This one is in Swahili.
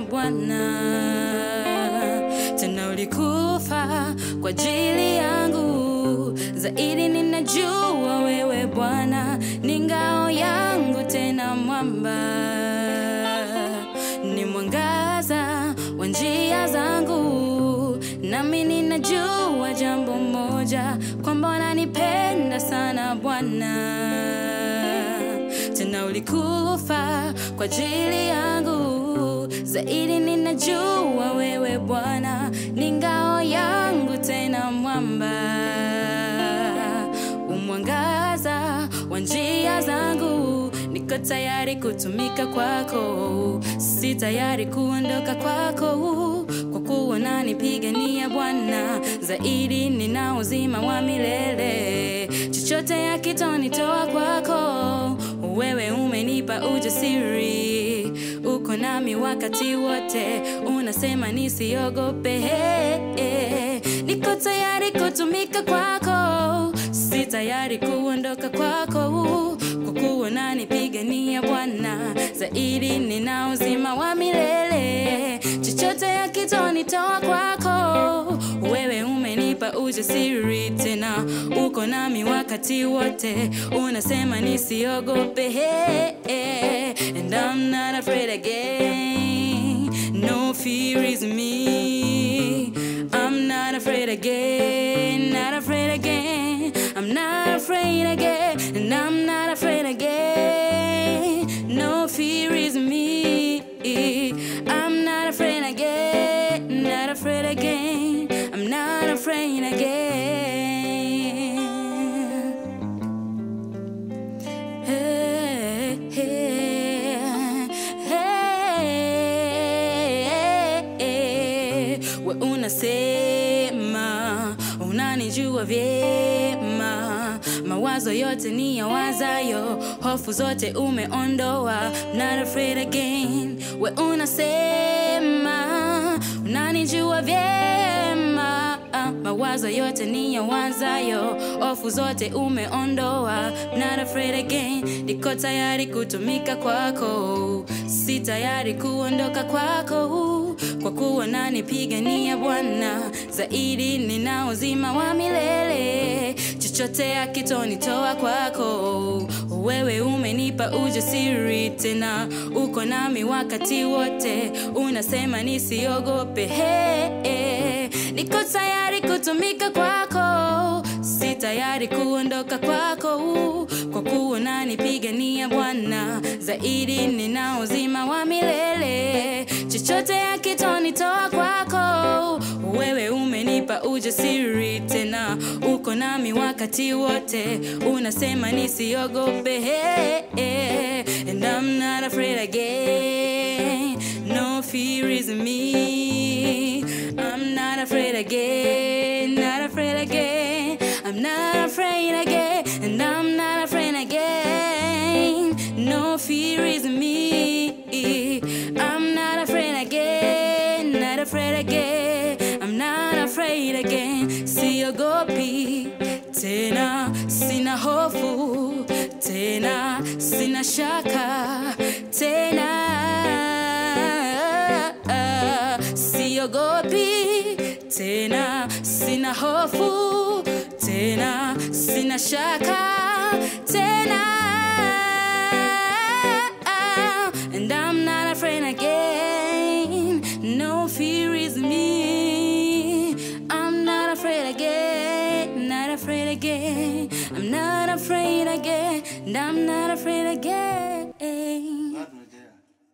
Bwana, tena ulikufa kwa ajili yangu. Zaidi ninajua wewe Bwana ni ngao yangu, tena mwamba ni mwangaza wa njia zangu, nami ninajua jambo moja, kwamba unanipenda sana Bwana, tena ulikufa kwa ajili yangu. Zaidi ninajua wewe Bwana ni ngao yangu, tena mwamba umwangaza wa njia zangu. Niko tayari kutumika kwako, si tayari kuondoka kwako, kwa kuwa unanipigania Bwana. Zaidi nina uzima wa milele, chochote yakitonitoa kwako, wewe umenipa ujasiri, uko nami wakati wote, unasema nisiogope. Niko tayari kutumika kwako, si tayari kuondoka kwako, kwa kuwa unanipigania Bwana. Zaidi nina uzima wa milele, chochote yakitonitoa kwako, wewe umenipa ujasiri, tena uko nami wakati wote, unasema nisiogope. And I'm not afraid again, no fear is me. I'm not afraid again, not afraid again. I'm not afraid again, and I'm not afraid again. No fear is me. I'm not afraid again, not afraid again. I'm not afraid again. Hey, hey, hey, hey. We unasema unanijua vyema, mawazo yote ni ya wazayo, hofu zote umeondoa. Not afraid again. We unasema unanijua vyema, mawazo yote ni ya wazayo, hofu zote umeondoa. Not afraid again. Niko tayari kutumika kwako, si tayari kuondoka kwako, kwa kuwa unanipigania Bwana. Zaidi nina uzima wa milele, chochote akitonitoa kwako, wewe umenipa ujasiri, tena uko nami wakati wote, unasema nisiogope. Hey, hey. Niko tayari kutumika kwako, si tayari kuondoka kwako, kwa kuwa unanipigania Bwana. Zaidi nina uzima wa milele, chochote akitonitoa kwako, wewe umenipa ujasiri, tena uko nami wakati wote, unasema nisiogope. Hey, hey. And I'm not afraid again, no fear is me. I'm not afraid again, not afraid again. I'm not afraid again, and I'm not afraid again. No fear is me. I'm not afraid again, not afraid again. I'm not afraid again. Siogopi tena, sina hofu tena, sina shaka tena, siogopi tena, sina hofu tena, sina shaka tena. And I'm not afraid again, no fear is me. I'm not afraid again, not afraid again. I'm not afraid again, and I'm not afraid again.